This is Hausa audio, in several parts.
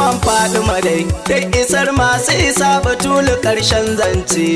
man faɗi madai da isar masu isa batulu ƙarshen zance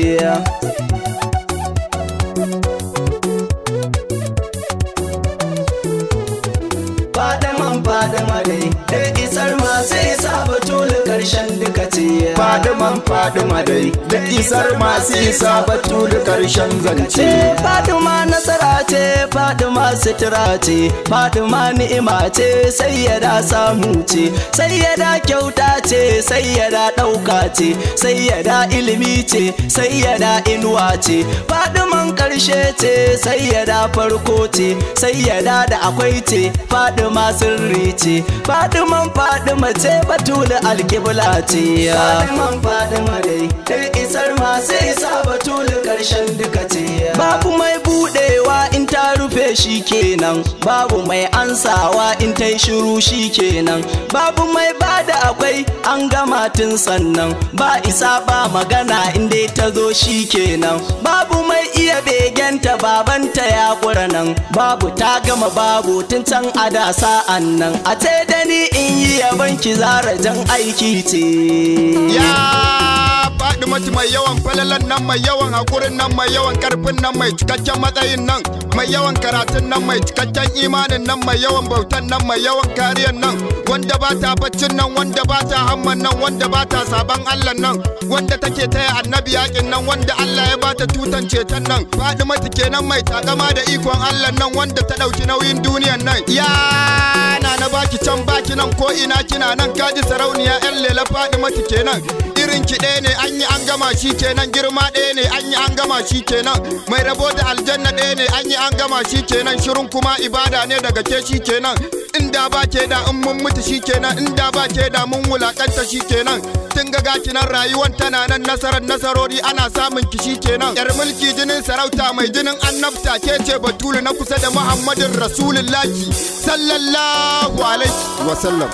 faɗi man faɗi madai da isar masu isa batulu ƙarshen duka ce Fadiman Fadima dai da isar masu isa batulu karshen zance. ce Fadima nasara ce Fadima sutura ce Fadima ni'ima ce sayyada samu ce sayyada kyauta ce sayyada ɗauka ce sayyada ilimi ce sayyada inuwa ce Fadiman ƙarshe ce sayyada farko ce sayyada da akwai ce Fadima sirri ce Fadiman Fadima ce batulu alkibla ce Fadiman Fadima dai dai isar masu isa batulu ƙarshen duka ce babu mai budewa in ta rufe shi kenan babu mai ansawa in ta yi shiru shi kenan babu mai bada akwai an gama tun sannan ba isa ba magana in dai ta zo shi kenan babu mai iya begenta babanta ya kura nan babu ta gama babu tun can a da sa'an nan a ce da ni in yi yaban ki zara jan aiki ce Ya faɗi mati mai yawan falalan nan mai yawan haƙurin nan mai yawan ƙarfin nan mai cikakken matsayin nan mai yawan karatun nan mai cikakken imanin nan mai yawan bautan nan mai yawan kariyan nan wanda ba ta baccin nan wanda ba ta hamman nan wanda ba ta saban Allah nan wanda take taya annabi yakin nan wanda Allah ya bata tutan ceton nan faɗi mati kenan mai takama da ikon Allah nan wanda ta ɗauki nauyin duniyan nan ya na na baki can baki nan ko ina kina nan kaji sarauniya yan lela faɗi mati kenan irin ki ɗaya ne an yi an gama shi kenan girma ɗaya ne an yi an gama shi kenan mai rabo da aljanna ɗaya ne an yi an gama shi kenan shirin kuma ibada ne daga ke shi kenan inda ba ke da in mun mutu shi kenan inda ba ke da mun wulakanta shi kenan tun ga gaki nan rayuwan tana nan nasarar nasarori ana samun ki shi kenan yar mulki jinin sarauta mai jinin annabta ke ce batulu na kusa da muhammadin rasulullahi sallallahu alaihi wasallam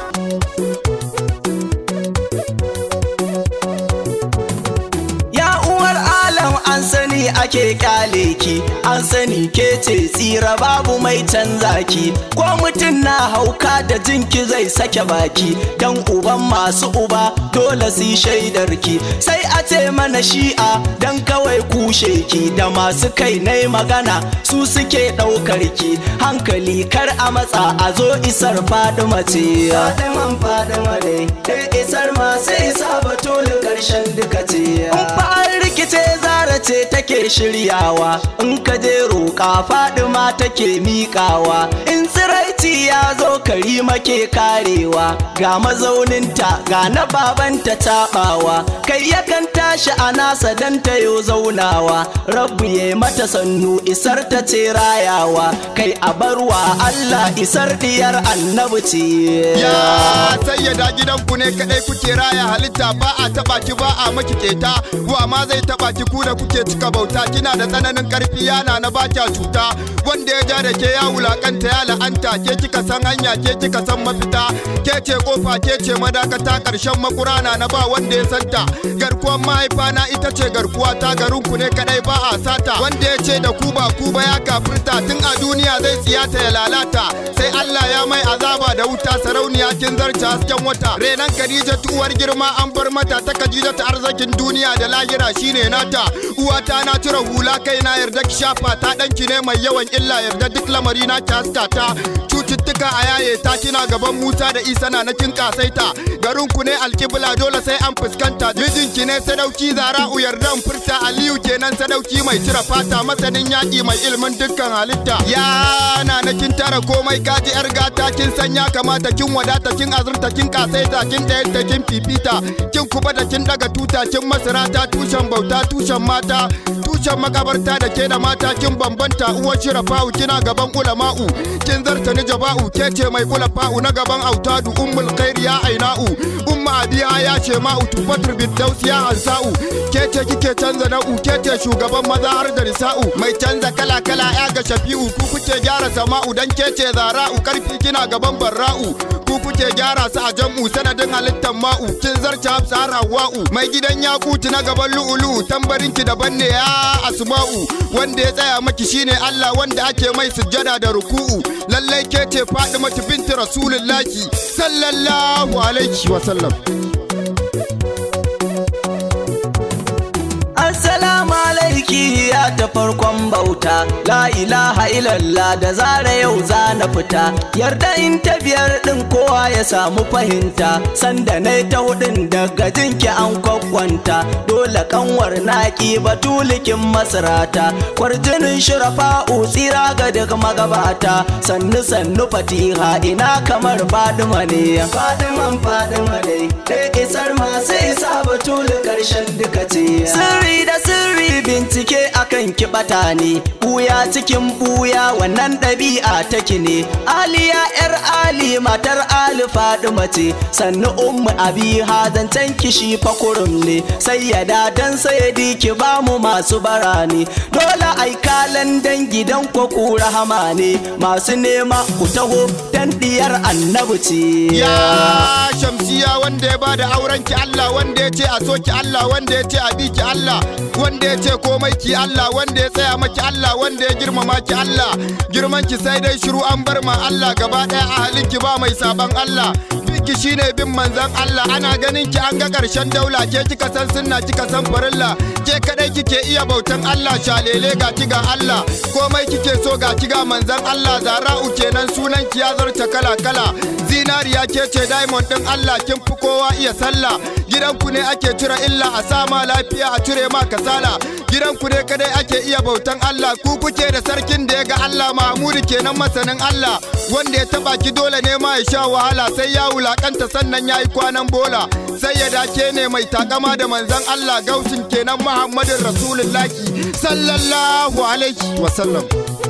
Ya uwar alam an sani ake kyale ki an sani ke ce tsira babu mai canza ki ko mutum na hauka da jinki zai sake baki dan uban masu uba dole su yi shaidar ki sai a ce mana shi'a dan kawai kushe ki da masu kai nai magana su suke daukar ki hankali kar a matsa a zo isar fadima ce fadiman fadima dai dai isar masu isa batulu karshen duka ce an rikice zara ce take shiryawa in ka je roƙa fadima take miƙawa in tsiraici ya zo karima ke karewa ga mazauninta ga na babanta taɓawa kai yakan tashi a nasa dan ta yo zaunawa rabu ya mata sannu isar ta ce rayawa kai a barwa Allah isar diyar annabi ce Ya sayyada gidanku ne kadai kuke raya halitta ba a taba ki ba a maki keta wa ma zai taba ki ku da kuke cika bauta kina da tsananin karfi yana na ba kya cuta wanda ya ja da ke ya wulakanta ya la'anta ke kika san hanya ke kika san mafita ke ce kofa ke ce madakata karshen makurana na ba wanda ya santa garkuwar mahaifa na ita ce garkuwa ta garin ku ne kadai ba a sata wanda ya ce da ku ba ku ba ya kafirta tun a duniya zai tsiyata ya lalata sai Allah ya mai azaba da wuta sarauniya kin zarce hasken wata renan Khadija uwar girma an bar mata ta Khadija ta arzikin duniya da lahira shine nata uwata na tura hula kai na yarda ki shafa ta danki ne mai yawan illa yarda duk lamari na ki haska ta cututtuka a yaye ta kina gaban Musa da Isa na na kin kasaita garin ku ne alkibla dole sai an fuskanta mijinki ne sadauki zara'u yardan furta Aliyu kenan sadauki mai cire fata masanin yaƙi mai ilimin dukkan halitta ya na na kin tara komai kaji yar gata kin san ya kamata kin wadata kin azurta kin kasaita kin ɗayar kin fifita kin kuba da kin daga tuta kin masarata tushen bauta tushen mata tushen makabarta da ke da mata kin bambanta uwar shirafa'u kina gaban ulama'u kin zarta ni jaba'u ke ce mai ulafa'u na gaban autadu ummul khairi ya aina'u umma abiya ya ce ma'u tufatur biddaus ya ansa'u ke ce kike canza na'u ke ce shugaban maza har da nisa'u mai canza kala kala ya ga shafi'u ku kuke gyara sama'u dan ke ce zara'u karfi kina gaban barra'u ku kuke gyara su a jam'u sanadin halittar ma'u kin zarta hafsa har hawa'u mai gidan yakuti na gaban lu'ulu tambarin ki daban ne ya asma'u wanda ya tsaya maki shine Allah wanda ake mai sujjada da ruku'u lallai ke ce Fatimatu binti Rasulullahi sallallahu alaihi wa sallam Assalamu alaiki ya ta farkon bauta La ilaha illallah da zara yau za na fita Yarda in ta biyar din kowa ya samu fahimta Sanda na ta hudun daga jinki an kwakwanta Dole kanwar naki batulikin masarata Kwarjinin shirafa tsira ga duk magabata Sannu sannu fatiha ina kamar Fadima ne Fadiman Fadima ne Dai isar masu isa batuli karshen duka ce Sirri da sirri bincike akan kibata ne buya cikin buya wannan ɗabi'a take ne aliya yar ali matar ali fadima ce sannu ummu abi zancen kishi fakurum ne sai ya dan sayadi ki bamu masu bara ne dole ai kalan dan gidan ko ku rahama ne masu nema ku taho dan diyar annabi ce ya shamsiya wanda ya bada auren ki Allah wanda ya ce a so ki Allah wanda ya ce a bi ki Allah wanda ya ce komai ki Allah wanda ya tsaya maki Allah wanda ya girmama ki Allah girman ki sai dai shiru an bar ma Allah gaba daya a halin ki ba mai saban Allah ki shine bin manzan Allah ana ganin ki an ga karshen daula ke kika san sunna kika san farilla ke kadai kike iya bautan Allah shalele ga ki ga Allah komai kike so ga ki ga manzan Allah zara'u kenan sunan ki ya zarta kala kala zinariya ke ce diamond din Allah kin fi kowa iya sallah gidanku ne ake cire illa a sama lafiya a cire ma kasala gidanku ne kadai ake iya bautan Allah ku kuke da sarkin da ya ga Allah Mahmudu kenan masanin Allah wanda ya taba ki dole ne ma ya sha wahala sai ya wulakanta sannan ya yi kwanan bola sai ya dace ne mai takama da manzan Allah gausin kenan Muhammadin Rasulullahi sallallahu alaihi wasallam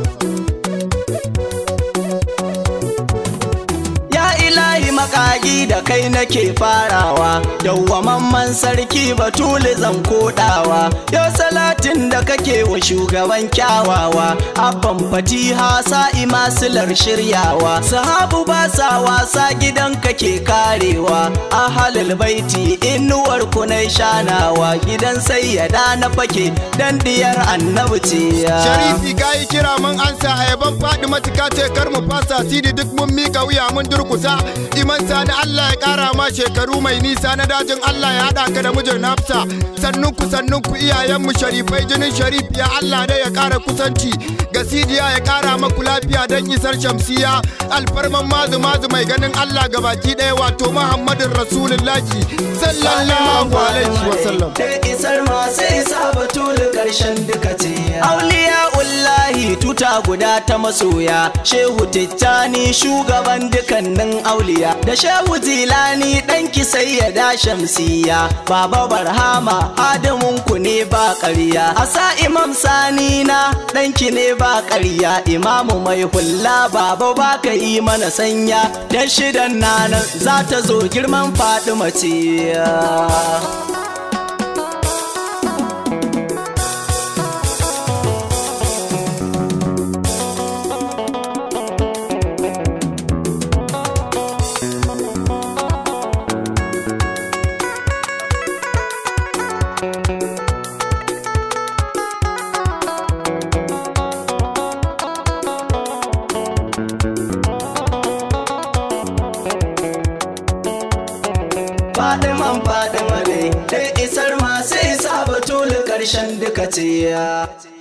ilahi makagi da kai nake farawa dawwamamman sarki batuli zan kodawa yau salatin da kake wa shugaban kyawawa abban fatiha sa'i masilar shiryawa sahabu ba sa wasa gidan kake karewa ahalul baiti inuwar kunai shanawa gidan sayyada na fake dan diyar annabi ce sharifi gayi kira mun ansa ayaban faɗi matuka ce kar mu fasa sidi duk mun mika wuya mun durkusa iman sani Allah ya kara ma shekaru mai nisa na dajin Allah ya haɗa ka da mijin hafsa sannun ku sannun ku iyayen mu sharifai jinin sharif ya Allah dai ya kara kusanci ga sidiya ya kara maku lafiya dan isar shamsiya alfarman mazu mazu mai ganin Allah gabaki ɗaya wato Muhammadin Rasulullahi sallallahu alaihi wasallam da isar masu isa batulu karshen duka ce auliya ullahi tuta guda ta masoya shehu tijjani shugaban dukannin auliya da shehu zilani ɗanki sai ya da shamsiya baba barhama adamun ku ne ba ƙarya asa imam sani na ɗanki ne ba ƙarya imamu mai hulla baba ba ka yi mana sanya dan shidan nanan za ta zo girman fadima ce Fadiman Fadima ne, dai isar masu isa batulu ƙarshen duka ce